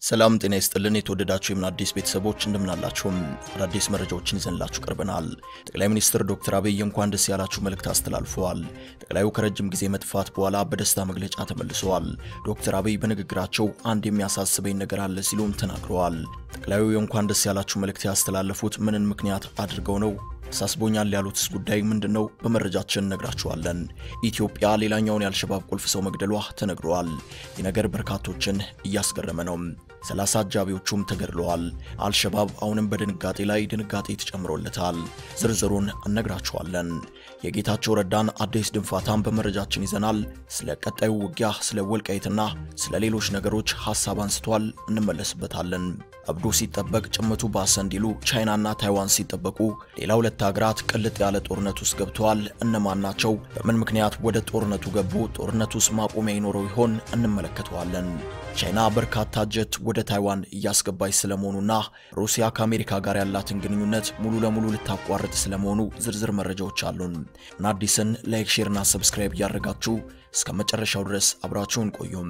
ሰላም ጤና ይስጥልን። የተወደዳችሁ የምን አዲስ ቤተሰቦች እንደምናላችሁም አዳዲስ መረጃዎችን ይዘንላችሁ ቀርበናል። ጠቅላይ ሚኒስትር ዶክተር አብይ እንኳን ደስ ያላችሁ መልእክት አስተላልፈዋል። ጠቅላዩ ከረጅም ጊዜ መጥፋት በኋላ በደስታ መግለጫ ተመልሰዋል። ዶክተር አብይ በንግግራቸው አንድ የሚያሳስበኝ ነገር አለ ሲሉም ተናግረዋል። ጠቅላዩ የእንኳን ደስ ያላችሁ መልእክት ያስተላለፉት ምንን ምክንያት አድርገው ነው? አሳስቦኛል ያሉትስ ጉዳይ ምንድን ነው? በመረጃችን እነግራችኋለን። ኢትዮጵያ ሌላኛውን የአልሸባብ ቁልፍ ሰው መግደሏ ተነግሯል። ይህ ነገር በርካቶችን እያስገረመ ነው። ሰላሳ አጃቢዎቹም ተገድለዋል። አልሸባብ አሁንም በድንጋጤ ላይ ድንጋጤ ተጨምሮለታል። ዝርዝሩን እነግራችኋለን። የጌታቸው ረዳን አዲስ ድንፋታም በመረጃችን ይዘናል። ስለ ቀጣዩ ውጊያ፣ ስለ ወልቃይትና ስለ ሌሎች ነገሮች ሀሳብ አንስቷል። እንመለስበታለን። አብዶ ሲጠበቅ ጭምቱ ባሰ እንዲሉ ቻይናና ታይዋን ሲጠበቁ ሌላ ሁለት ሀገራት ቅልጥ ያለ ጦርነት ውስጥ ገብተዋል። እነማን ናቸው? በምን ምክንያት ወደ ጦርነቱ ገቡ? ጦርነቱ ውስጥ ማቆሚያ ይኖረው ይሆን? እንመለከተዋለን። ቻይና በርካታ ጀት ወደ ታይዋን እያስገባች ስለመሆኑና ሩሲያ ከአሜሪካ ጋር ያላትን ግንኙነት ሙሉ ለሙሉ ልታቋርጥ ስለመሆኑ ዝርዝር መረጃዎች አሉን። እና አዲስን ላይክ፣ ሼርና ሰብስክራይብ እያደረጋችሁ እስከ መጨረሻው ድረስ አብራችሁን ቆዩም።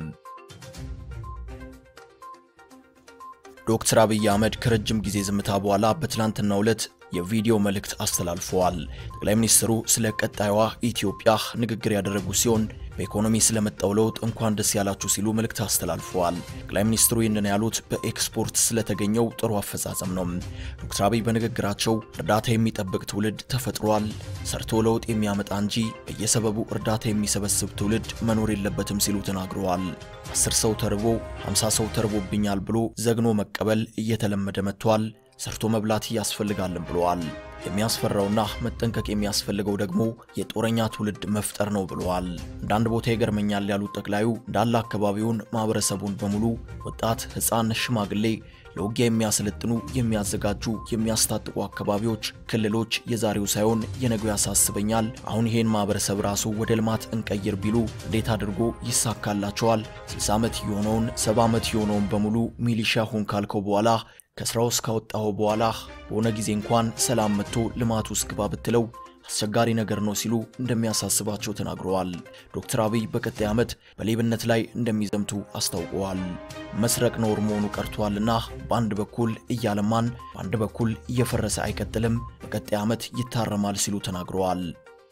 ዶክተር አብይ አህመድ ከረጅም ጊዜ ዝምታ በኋላ በትላንትናው ዕለት የቪዲዮ መልእክት አስተላልፈዋል። ጠቅላይ ሚኒስትሩ ስለ ቀጣዩዋ ኢትዮጵያ ንግግር ያደረጉ ሲሆን በኢኮኖሚ ስለመጣው ለውጥ እንኳን ደስ ያላችሁ ሲሉ መልእክት አስተላልፈዋል። ጠቅላይ ሚኒስትሩ ይህንን ያሉት በኤክስፖርት ስለተገኘው ጥሩ አፈጻጸም ነው። ዶክተር አብይ በንግግራቸው እርዳታ የሚጠብቅ ትውልድ ተፈጥሯል፣ ሰርቶ ለውጥ የሚያመጣ እንጂ በየሰበቡ እርዳታ የሚሰበስብ ትውልድ መኖር የለበትም ሲሉ ተናግረዋል። አስር ሰው ተርቦ 50 ሰው ተርቦብኛል ብሎ ዘግኖ መቀበል እየተለመደ መጥቷል። ሰርቶ መብላት ያስፈልጋልን ብለዋል። የሚያስፈራውና መጠንቀቅ የሚያስፈልገው ደግሞ የጦረኛ ትውልድ መፍጠር ነው ብለዋል። አንዳንድ ቦታ ይገርመኛል ያሉት ጠቅላዩ እንዳለ አካባቢውን ማህበረሰቡን በሙሉ ወጣት፣ ሕፃን፣ ሽማግሌ ለውጊያ የሚያሰለጥኑ የሚያዘጋጁ፣ የሚያስታጥቁ አካባቢዎች፣ ክልሎች የዛሬው ሳይሆን የነገው ያሳስበኛል። አሁን ይሄን ማህበረሰብ ራሱ ወደ ልማት እንቀይር ቢሉ እንዴት አድርጎ ይሳካላቸዋል? 60 ዓመት የሆነውን 70 ዓመት የሆነውን በሙሉ ሚሊሻ ሁን ካልከው በኋላ ከስራው እስካወጣው በኋላ በሆነ ጊዜ እንኳን ሰላም መጥቶ ልማት ውስጥ ግባ ብትለው አስቸጋሪ ነገር ነው ሲሉ እንደሚያሳስባቸው ተናግረዋል። ዶክተር አብይ በቀጣይ ዓመት በሌብነት ላይ እንደሚዘምቱ አስታውቀዋል። መስረቅ ነውር መሆኑ ቀርቷልና በአንድ በኩል እያለማን በአንድ በኩል እየፈረሰ አይቀጥልም፣ በቀጣይ ዓመት ይታረማል ሲሉ ተናግረዋል።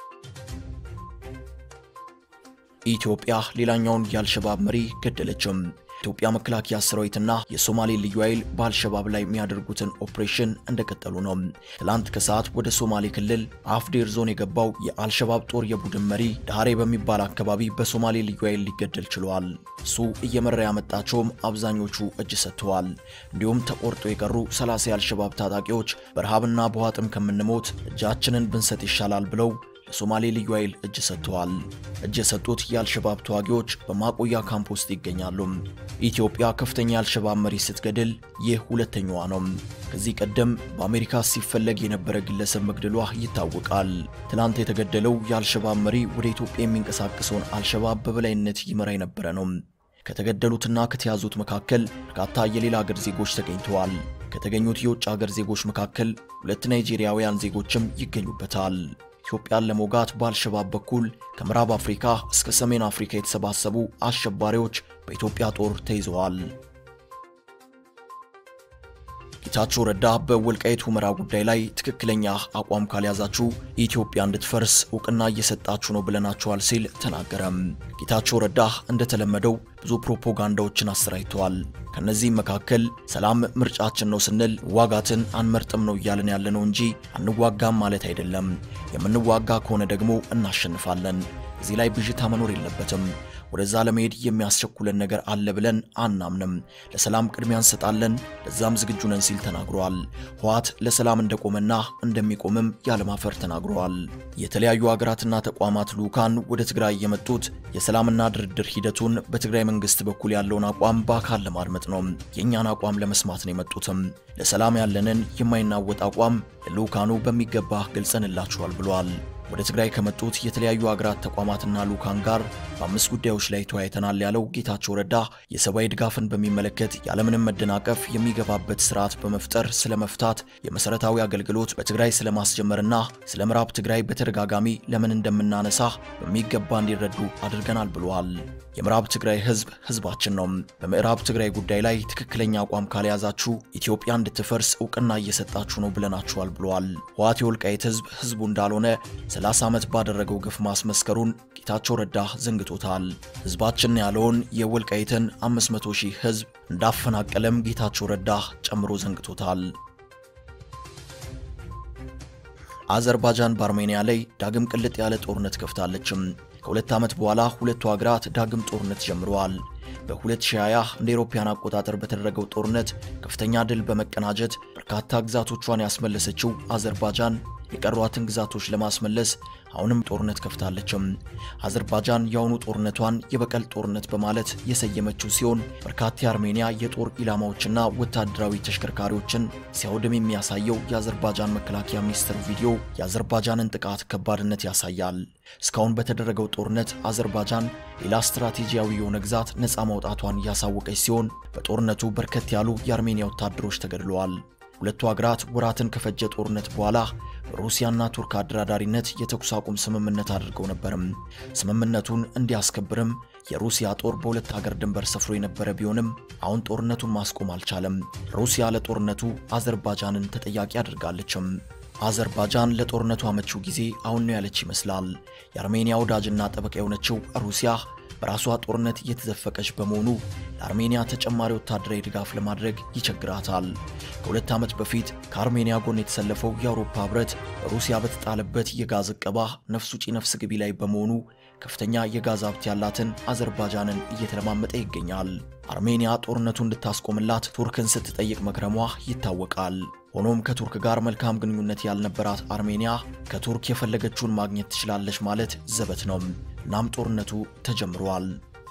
ኢትዮጵያ ሌላኛውን የአልሸባብ መሪ ገደለችም። ኢትዮጵያ መከላከያ ሰራዊትና የሶማሌ ልዩ ኃይል በአልሸባብ ላይ የሚያደርጉትን ኦፕሬሽን እንደቀጠሉ ነው። ትላንት ከሰዓት ወደ ሶማሌ ክልል አፍዴር ዞን የገባው የአልሸባብ ጦር የቡድን መሪ ዳሬ በሚባል አካባቢ በሶማሌ ልዩ ኃይል ሊገደል ችሏል። እሱ እየመራ ያመጣቸውም አብዛኞቹ እጅ ሰጥተዋል። እንዲሁም ተቆርጦ የቀሩ 30 የአልሸባብ ታጣቂዎች በረሃብና በዋጥም ከምንሞት እጃችንን ብንሰጥ ይሻላል ብለው ለሶማሌ ልዩ ኃይል እጅ ሰጥተዋል። እጅ የሰጡት የአልሸባብ ተዋጊዎች በማቆያ ካምፕ ውስጥ ይገኛሉ። ኢትዮጵያ ከፍተኛ የአልሸባብ መሪ ስትገድል ይህ ሁለተኛዋ ነው። ከዚህ ቀደም በአሜሪካ ሲፈለግ የነበረ ግለሰብ መግደሏ ይታወቃል። ትናንት የተገደለው የአልሸባብ መሪ ወደ ኢትዮጵያ የሚንቀሳቀሰውን አልሸባብ በበላይነት ይመራ የነበረ ነው። ከተገደሉትና ከተያዙት መካከል በርካታ የሌላ አገር ዜጎች ተገኝተዋል። ከተገኙት የውጭ አገር ዜጎች መካከል ሁለት ናይጄሪያውያን ዜጎችም ይገኙበታል። ኢትዮጵያን ለመውጋት በአልሸባብ በኩል ከምዕራብ አፍሪካ እስከ ሰሜን አፍሪካ የተሰባሰቡ አሸባሪዎች በኢትዮጵያ ጦር ተይዘዋል። ጌታቸው ረዳ በወልቃይት ሁመራ ጉዳይ ላይ ትክክለኛ አቋም ካልያዛችሁ ኢትዮጵያ እንድትፈርስ እውቅና እየሰጣችሁ ነው ብለናቸዋል ሲል ተናገረም። ጌታቸው ረዳ እንደተለመደው ብዙ ፕሮፓጋንዳዎችን አሰራጭተዋል። ከነዚህም መካከል ሰላም ምርጫችን ነው ስንል ዋጋትን አንመርጥም ነው እያለን ያለነው እንጂ አንዋጋም ማለት አይደለም። የምንዋጋ ከሆነ ደግሞ እናሸንፋለን። እዚህ ላይ ብዥታ መኖር የለበትም። ወደዛ ለመሄድ የሚያስቸኩለን ነገር አለ ብለን አናምንም። ለሰላም ቅድሚያ እንሰጣለን፣ ለዛም ዝግጁ ነን ሲል ተናግረዋል። ህወሓት ለሰላም እንደቆመና እንደሚቆምም ያለማፈር ተናግረዋል። የተለያዩ ሀገራትና ተቋማት ልዑካን ወደ ትግራይ የመጡት የሰላምና ድርድር ሂደቱን በትግራይ መንግስት በኩል ያለውን አቋም በአካል ለማድመጥ ነው። የእኛን አቋም ለመስማት ነው የመጡትም። ለሰላም ያለንን የማይናወጥ አቋም ለልዑካኑ በሚገባ ገልጸንላችኋል ብለዋል። ወደ ትግራይ ከመጡት የተለያዩ ሀገራት ተቋማትና ልዑካን ጋር በአምስት ጉዳዮች ላይ ተወያይተናል ያለው ጌታቸው ረዳ የሰብአዊ ድጋፍን በሚመለከት ያለምንም መደናቀፍ የሚገባበት ስርዓት በመፍጠር ስለ መፍታት፣ የመሰረታዊ አገልግሎት በትግራይ ስለማስጀመርና ስለ ምዕራብ ትግራይ በተደጋጋሚ ለምን እንደምናነሳ በሚገባ እንዲረዱ አድርገናል ብለዋል። የምዕራብ ትግራይ ህዝብ ህዝባችን ነው። በምዕራብ ትግራይ ጉዳይ ላይ ትክክለኛ አቋም ካልያዛችሁ ኢትዮጵያ እንድትፈርስ እውቅና እየሰጣችሁ ነው ብለናችኋል ብለዋል። ህወሓት የወልቃይት ህዝብ ህዝቡ እንዳልሆነ 30 ዓመት ባደረገው ግፍ ማስመስከሩን ጌታቸው ረዳ ዘንግቶታል። ህዝባችን ያለውን የወልቃይትን 500 ሺህ ህዝብ እንዳፈናቀለም ጌታቸው ረዳ ጨምሮ ዘንግቶታል። አዘርባጃን በአርሜኒያ ላይ ዳግም ቅልጥ ያለ ጦርነት ከፍታለችም። ከሁለት ዓመት በኋላ ሁለቱ ሀገራት ዳግም ጦርነት ጀምረዋል። በ2020 እንደ አውሮፓውያን አቆጣጠር በተደረገው ጦርነት ከፍተኛ ድል በመቀናጀት በርካታ ግዛቶቿን ያስመለሰችው አዘርባጃን የቀሯትን ግዛቶች ለማስመለስ አሁንም ጦርነት ከፍታለችም። አዘርባጃን የአሁኑ ጦርነቷን የበቀል ጦርነት በማለት የሰየመችው ሲሆን በርካታ የአርሜኒያ የጦር ኢላማዎችና ወታደራዊ ተሽከርካሪዎችን ሲያወድም የሚያሳየው የአዘርባጃን መከላከያ ሚኒስቴር ቪዲዮ የአዘርባጃንን ጥቃት ከባድነት ያሳያል። እስካሁን በተደረገው ጦርነት አዘርባጃን ሌላ ስትራቴጂያዊ የሆነ ግዛት ነፃ ማውጣቷን ያሳወቀች ሲሆን በጦርነቱ በርከት ያሉ የአርሜኒያ ወታደሮች ተገድለዋል። ሁለቱ ሀገራት ወራትን ከፈጀ ጦርነት በኋላ በሩሲያና ቱርክ አደራዳሪነት የተኩስ አቁም ስምምነት አድርገው ነበርም። ስምምነቱን እንዲያስከብርም የሩሲያ ጦር በሁለት ሀገር ድንበር ሰፍሮ የነበረ ቢሆንም አሁን ጦርነቱን ማስቆም አልቻለም። ሩሲያ ለጦርነቱ አዘርባጃንን ተጠያቂ አድርጋለችም። አዘርባጃን ለጦርነቱ አመቺው ጊዜ አሁን ነው ያለች ይመስላል። የአርሜኒያ ወዳጅና ጠበቃ የሆነችው ሩሲያ በራሷ ጦርነት እየተዘፈቀች በመሆኑ ለአርሜኒያ ተጨማሪ ወታደራዊ ድጋፍ ለማድረግ ይቸግራታል። ከሁለት ዓመት በፊት ከአርሜኒያ ጎን የተሰለፈው የአውሮፓ ሕብረት በሩሲያ በተጣለበት የጋዝ እቀባ ነፍስ ውጪ ነፍስ ግቢ ላይ በመሆኑ ከፍተኛ የጋዝ ሀብት ያላትን አዘርባጃንን እየተለማመጠ ይገኛል። አርሜኒያ ጦርነቱ እንድታስቆምላት ቱርክን ስትጠይቅ መክረሟ ይታወቃል። ሆኖም ከቱርክ ጋር መልካም ግንኙነት ያልነበራት አርሜኒያ ከቱርክ የፈለገችውን ማግኘት ትችላለች ማለት ዘበት ነው። እናም ጦርነቱ ተጀምሯል።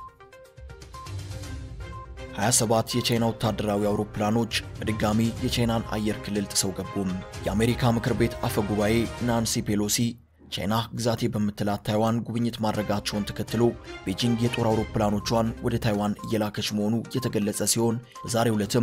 27 የቻይና ወታደራዊ አውሮፕላኖች በድጋሚ የቻይናን አየር ክልል ጥሰው ገቡም። የአሜሪካ ምክር ቤት አፈ ጉባኤ ናንሲ ፔሎሲ ቻይና ግዛቴ በምትላት ታይዋን ጉብኝት ማድረጋቸውን ተከትሎ ቤጂንግ የጦር አውሮፕላኖቿን ወደ ታይዋን እየላከች መሆኑ የተገለጸ ሲሆን በዛሬው ዕለትም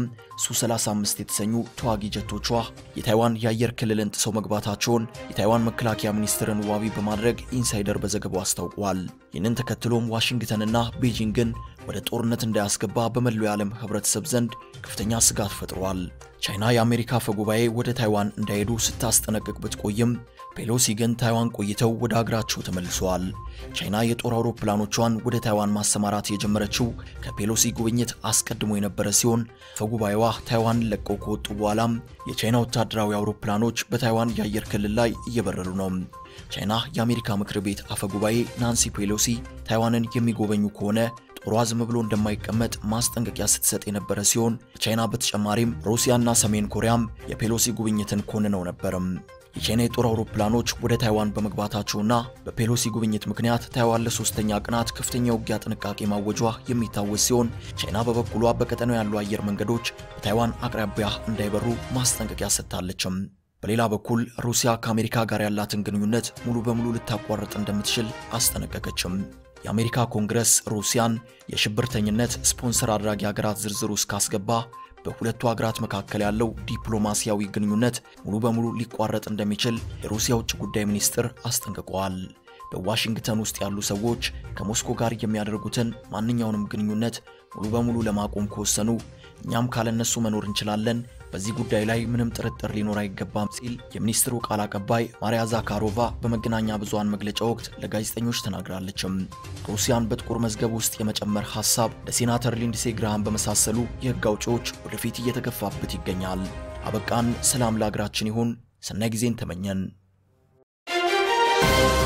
ሱ-35 የተሰኙ ተዋጊ ጀቶቿ የታይዋን የአየር ክልልን ጥሰው መግባታቸውን የታይዋን መከላከያ ሚኒስትርን ዋቢ በማድረግ ኢንሳይደር በዘገባው አስታውቋል። ይህንን ተከትሎም ዋሽንግተንና ቤጂንግን ወደ ጦርነት እንዳያስገባ በመላው የዓለም ህብረተሰብ ዘንድ ከፍተኛ ስጋት ፈጥሯል። ቻይና የአሜሪካ አፈ ጉባኤ ወደ ታይዋን እንዳይሄዱ ስታስጠነቅቅ ብትቆይም ፔሎሲ ግን ታይዋን ቆይተው ወደ አገራቸው ተመልሰዋል። ቻይና የጦር አውሮፕላኖቿን ወደ ታይዋን ማሰማራት የጀመረችው ከፔሎሲ ጉብኝት አስቀድሞ የነበረ ሲሆን አፈጉባኤዋ ታይዋንን ለቀው ከወጡ በኋላም የቻይና ወታደራዊ አውሮፕላኖች በታይዋን የአየር ክልል ላይ እየበረሩ ነው። ቻይና የአሜሪካ ምክር ቤት አፈጉባኤ ናንሲ ፔሎሲ ታይዋንን የሚጎበኙ ከሆነ ጦሯ ዝም ብሎ እንደማይቀመጥ ማስጠንቀቂያ ስትሰጥ የነበረ ሲሆን ቻይና በተጨማሪም ሩሲያና ሰሜን ኮሪያም የፔሎሲ ጉብኝትን ኮንነው ነበርም። የቻይና የጦር አውሮፕላኖች ወደ ታይዋን በመግባታቸውና በፔሎሲ ጉብኝት ምክንያት ታይዋን ለሶስተኛ ቀናት ከፍተኛ የውጊያ ጥንቃቄ ማወጇ የሚታወስ ሲሆን ቻይና በበኩሏ በቀጠናው ያሉ አየር መንገዶች በታይዋን አቅራቢያ እንዳይበሩ ማስጠንቀቂያ ሰጥታለችም። በሌላ በኩል ሩሲያ ከአሜሪካ ጋር ያላትን ግንኙነት ሙሉ በሙሉ ልታቋርጥ እንደምትችል አስጠነቀቀችም። የአሜሪካ ኮንግረስ ሩሲያን የሽብርተኝነት ስፖንሰር አድራጊ ሀገራት ዝርዝር ውስጥ ካስገባ በሁለቱ ሀገራት መካከል ያለው ዲፕሎማሲያዊ ግንኙነት ሙሉ በሙሉ ሊቋረጥ እንደሚችል የሩሲያ ውጭ ጉዳይ ሚኒስትር አስጠንቅቀዋል። በዋሽንግተን ውስጥ ያሉ ሰዎች ከሞስኮ ጋር የሚያደርጉትን ማንኛውንም ግንኙነት ሙሉ በሙሉ ለማቆም ከወሰኑ እኛም ካለነሱ መኖር እንችላለን፣ በዚህ ጉዳይ ላይ ምንም ጥርጥር ሊኖር አይገባም ሲል የሚኒስትሩ ቃል አቀባይ ማሪያ ዛካሮቫ በመገናኛ ብዙሃን መግለጫ ወቅት ለጋዜጠኞች ተናግራለችም። ሩሲያን በጥቁር መዝገብ ውስጥ የመጨመር ሀሳብ ለሴናተር ሊንድሴ ግራሃም በመሳሰሉ የህግ አውጪዎች ወደፊት እየተገፋበት ይገኛል። አበቃን። ሰላም ለሀገራችን ይሁን። ሰናይ ጊዜን ተመኘን።